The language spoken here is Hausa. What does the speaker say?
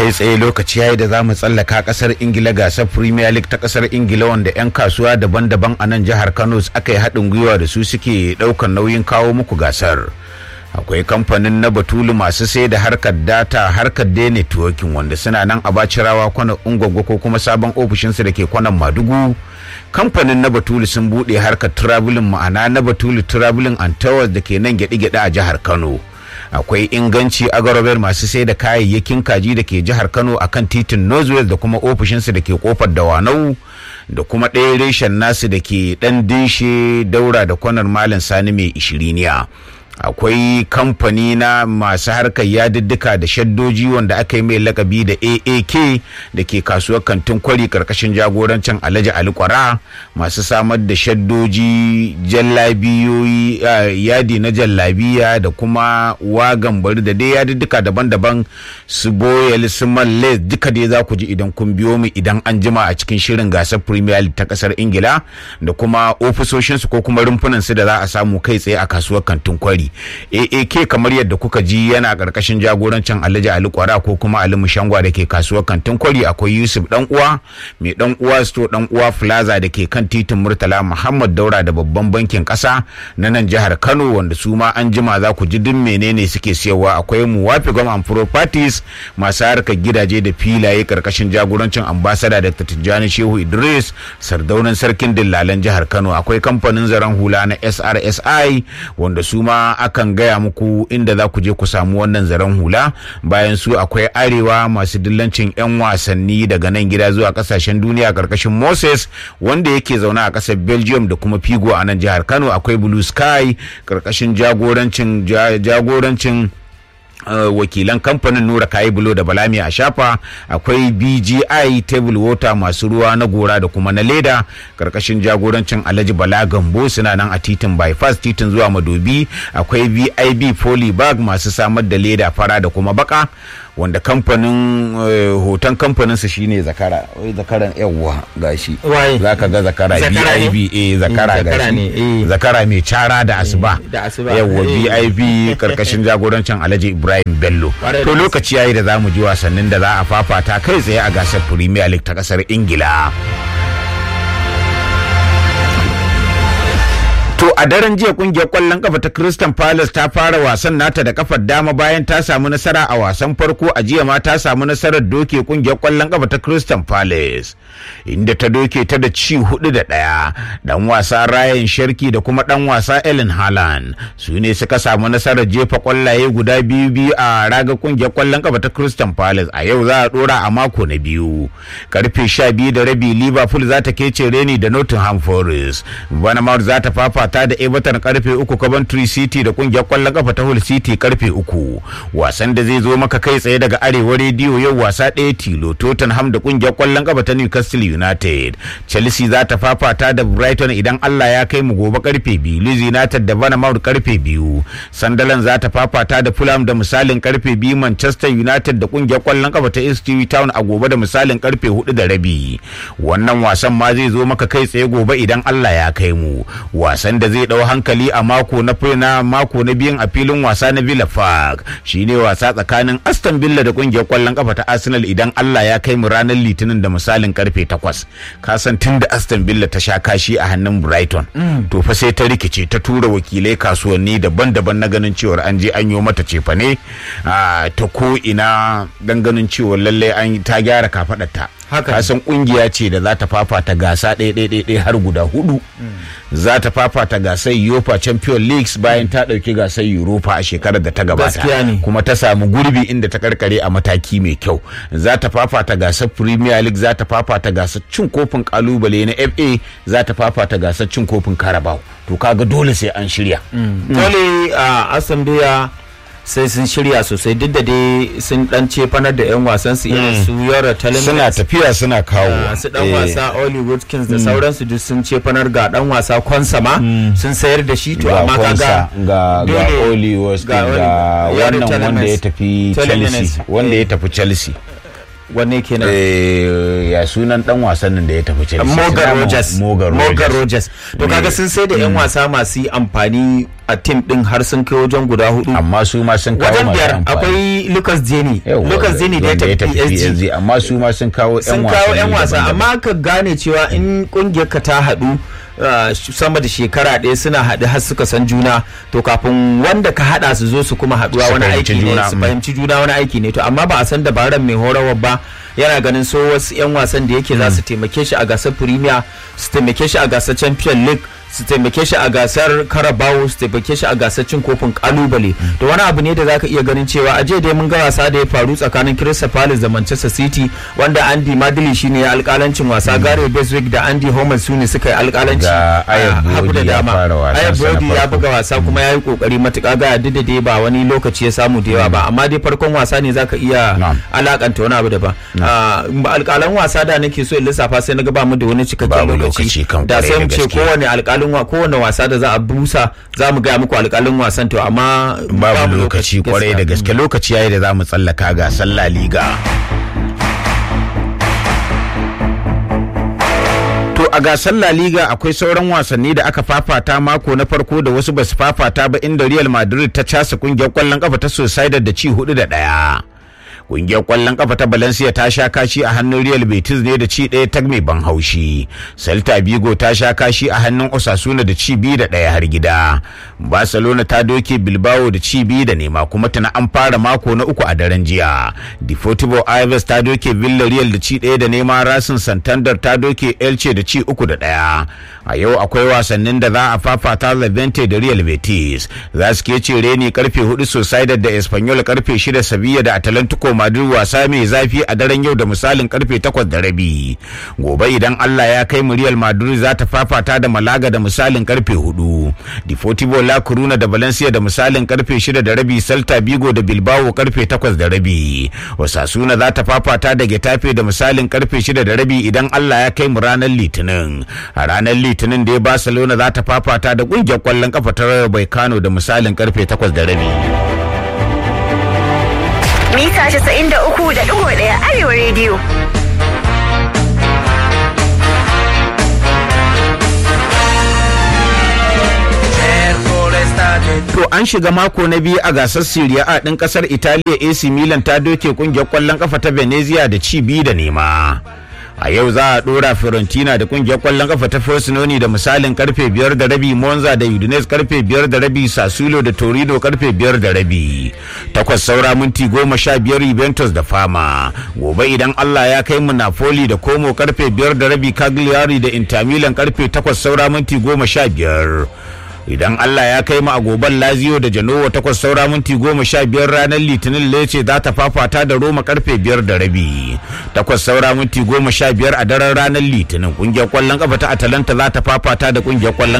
kai tsaye lokaci yayi da za mu tsallaka kasar ingila gasar premier league ta kasar ingila wanda 'yan kasuwa daban-daban a nan jihar kano aka yi haɗin gwiwa da su suke ɗaukar nauyin kawo muku gasar akwai kamfanin na batulu masu sai da harkar data harkar day networking wanda suna nan a bacirawa kwanan ungwaggo ko kuma sabon ofishinsu da ke kwanan madugu kamfanin na batulu sun buɗe harkar traveling ma'ana na batulu traveling and towers da ke nan gyaɗe-gyaɗe a jihar kano akwai inganci agarobel masu sai da kayayyakin kaji da ke jihar kano akan titin northwest da kuma ofishinsu da ke kofar dawanau da kuma ɗaya reshen nasu da ke ɗan dinshe daura da kwanar malam sani mai ishiriniya akwai kamfani na masu harkar yadiddika da shaddoji wanda aka yi mai lakabi da aak da ke kasuwar kantin kwari karkashin jagorancin alhaji alikwara masu samar da shaddoji jallabiyoyi yadi na jallabiya da kuma wagan bari da dai yadiddika daban-daban su boyel su malle duka dai za ku ji idan kun biyo mu idan an jima a cikin shirin gasar premier league ta kasar ingila da kuma ofisoshinsu ko kuma rumfunansu da za a samu kai tsaye a kasuwar kantin kwari aak kamar yadda kuka ji yana karkashin jagorancin alhaji ali kwara ko kuma ali mushangwa da ke kasuwar kantin kwari akwai yusuf dan uwa mai dan uwa sto dan uwa plaza da ke kan titin murtala muhammad daura da babban bankin kasa na nan jihar kano wanda su ma an jima za ku ji duk menene suke siyarwa akwai muwafi gwam and properties masu harkar gidaje da filaye karkashin jagorancin ambasada dr tijjani shehu idris sardaunan sarkin dillalan jihar kano akwai kamfanin zaren hula na srsi wanda su ma akan gaya muku inda za ku je ku samu wannan zaren hula bayan su akwai arewa masu dillancin 'yan wasanni daga nan gida zuwa kasashen duniya karkashin moses wanda yake zaune a kasar belgium da kuma figo a nan jihar kano akwai blue sky karkashin jagorancin jagorancin Uh, wakilan kamfanin nura kayi bulo da balami a shafa akwai bgi table water masu ruwa na gora da kuma na leda karkashin jagorancin alhaji bala gambo suna nan a titin bypass titin zuwa madobi akwai vib polybag masu samar da leda fara da kuma baka wanda kamfanin uh, hoton kamfaninsa shine zakara wai zakaran yawwa gashi za ka ga zakara bib eh zakara gashi zakara mai cara da asuba yawwa bib karkashin jagorancin alhaji ibrahim bello to lokaci yayi da zamu ji wasannin da za a fafata kai tsaye a gasar premier league ta kasar ingila To a daren jiya kungiyar kwallon kafa ta Crystal Palace ta fara wasan nata da kafar dama bayan ta samu nasara a wasan farko a jiya ma ta samu nasarar doke kungiyar kwallon kafa ta Crystal Palace inda ta doke ta da ci hudu da ɗaya dan wasa Ryan Sharki da kuma dan wasa Ellen Haaland su ne suka samu nasarar jefa kwallaye guda biyu biyu a raga kungiyar kwallon kafa ta Crystal Palace a yau za a dora a mako na biyu karfe sha biyu da rabi Liverpool za ta kece reni da Nottingham Forest Bournemouth za ta fafa ta da Everton karfe uku Coventry City da kungiyar kwallon kafa ta Hull City karfe uku wasan da zai zo maka kai tsaye daga arewa rediyo yau wasa ɗaya tilo Tottenham da kungiyar kwallon kafa ta Newcastle United Chelsea za ta fafata da Brighton idan Allah ya kai mu gobe karfe biyu Leeds United da Bournemouth karfe biyu Sunderland za ta fafata da Fulham da misalin karfe biyu Manchester United da kungiyar kwallon kafa ta Ipswich Town a gobe da misalin karfe hudu da rabi wannan wasan ma zai zo maka kai tsaye gobe idan Allah ya kai mu wasan da zai dau hankali a mako na na mako na biyun a filin wasa na Villa Park shine wasa tsakanin Aston Villa da kungiyar kwallon kafa ta Arsenal idan Allah ya kai mu ranar Litinin da misalin karfe 8 ka san tunda Aston Villa ta sha kashi a hannun Brighton to fa sai ta rikice ta tura wakilai kasuwanni daban-daban na ganin cewar an je an yi mata cefane ta ko ina dan ganin cewar lalle an ta gyara kafadarta ka san kungiya ce da za ta fafata gasa ɗaya har guda hudu za ta fafata gasar Europa Champions Leagues bayan ta ɗauki gasar Europa a shekarar da ta gabata kuma ta samu gurbi inda ta karkare a mataki mai kyau za ta fafata gasar Premier League za ta fafata gasar cin kofin kalubale na FA za ta fafata gasar cin kofin Carabao to kaga dole sai an shirya dole a Asambia sai sun shirya sosai duk da dai sun dan cefanar da 'yan wasan su irin su yara talent suna tafiya suna kawo su dan wasa Oli Watkins da sauransu duk sun cefanar ga dan wasa Konsama sun sayar da shi to amma kaga ga ga Oli Watkins ga wannan wanda ya tafi Chelsea wanda ya tafi Chelsea wanne kenan ya sunan dan wasan nan da ya tafi Chelsea Morgan Rogers Morgan Rogers to kaga sun sai da yan wasa masu amfani a tim din har sun kai wajen guda hudu amma su ma sun kawo wajen masu biyar amfani. akwai lucas zeni Yawwa, lucas zeni da ya wanda tafi psg amma su ma sun kawo yan sun kawo 'yan wasa daban-daban. amma ka gane cewa in kungiyar ka ta haɗu uh, sama da shekara ɗaya suna haɗu har suka san juna to kafin wanda ka haɗa su zo su kuma haɗuwa Su wani fahimci aiki ne juna, su mm. fahimci juna wani aiki ne to amma ba a san dabaran mai horarwa ba yana ganin so wasu 'yan wasan da yake za su taimake shi a gasar premier su taimake shi a gasar champion league su taimake shi a gasar karabawo su taimake shi a gasar cin kofin kalubale to wani abu ne da zaka iya ganin cewa a jiya dai mun ga wasa da ya faru tsakanin Crystal Palace da Manchester City wanda Andy Madley shine ya alkalancin wasa Gary Beswick da Andy Homer su ne suka yi alkalanci Ga Ayab a hagu da Brody ya dama fara wasansa Ayab na Brody ya farko. buga wasa kuma ya yi kokari matuƙa ga duk da dai ba wani lokaci ya samu da yawa ba amma dai farkon wasa ne zaka iya Na'am. alakanta wani abu daban Ah, alƙalan wasa da nake so in lissafa sai na ga ba mu da wani cikakken Babu lokaci lokaci kan da kwarai sai da mu ce gaske. kowane alƙalin wa kowane wasa da za a busa za mu gaya muku alƙalin wasan to amma babu lokaci kwarai da gaske lokaci yayi da za mu tsallaka gasar La Liga. To a gasar La Liga akwai sauran wasanni da aka fafata mako na farko da wasu basu fafata ba inda Real Madrid ta casa kungiyar kwallon kafa ta Sociedad da ci hudu da ɗaya. Kungiyar kwallon kafa ta Valencia ta sha kashi a hannun Real Betis ne da ci ɗaya ta mai ban haushi. Celta Vigo ta sha kashi a hannun Osasuna da ci biyu da ɗaya har gida. Barcelona ta doke Bilbao da ci biyu da nema kuma tana an fara mako na uku a daren jiya. Deportivo Aves ta doke Villarreal da ci ɗaya da nema Racing Santander ta doke Elche da ci uku da ɗaya. A yau akwai wasannin da za a fafata Levante da Real Betis. Za su ke ce reni karfe hudu Sociedad da Espanyol karfe shida Sevilla da Atalantico Madrid wasa mai zafi a daren yau da misalin karfe takwas da rabi. Gobe idan Allah ya kai mu Real Madrid za ta fafata da Malaga da misalin karfe hudu. Deportivo La Coruna da Valencia da misalin karfe shida da rabi Celta Vigo da Bilbao karfe takwas da rabi. Osasuna za ta fafata da Getafe da misalin karfe shida da rabi idan Allah ya kai mu ranar Litinin. A ranar Litinin da Barcelona za ta fafata da kungiyar kwallon kafa ta Rayo Vallecano da misalin karfe takwas da rabi. Mita 93.1 Arewa Radio. To an shiga mako na biyu a gasar Serie A ɗin ƙasar Italiya AC Milan ta doke ƙungiyar ƙwallon ƙafa ta Venezia da ci biyu da nema. A yau za a ɗora Fiorentina da ƙungiyar ƙwallon ƙafa ta Frosinone da misalin karfe biyar da rabi Monza da Udinese karfe biyar da rabi Sassuolo da Torino karfe biyar da rabi. Takwas saura minti goma sha biyar Juventus da Fama. Gobe idan Allah ya kai mu Napoli da Como karfe biyar da rabi Cagliari da Inter Milan karfe takwas saura minti goma sha biyar. idan Allah ya kai mu a goban Lazio da Genoa takwas saura minti goma sha biyar ranar Litinin Lece za ta fafata da Roma karfe biyar da rabi takwas saura minti goma sha biyar a daren ranar Litinin kungiyar kwallon kafa ta Atalanta za ta fafata da kungiyar kwallon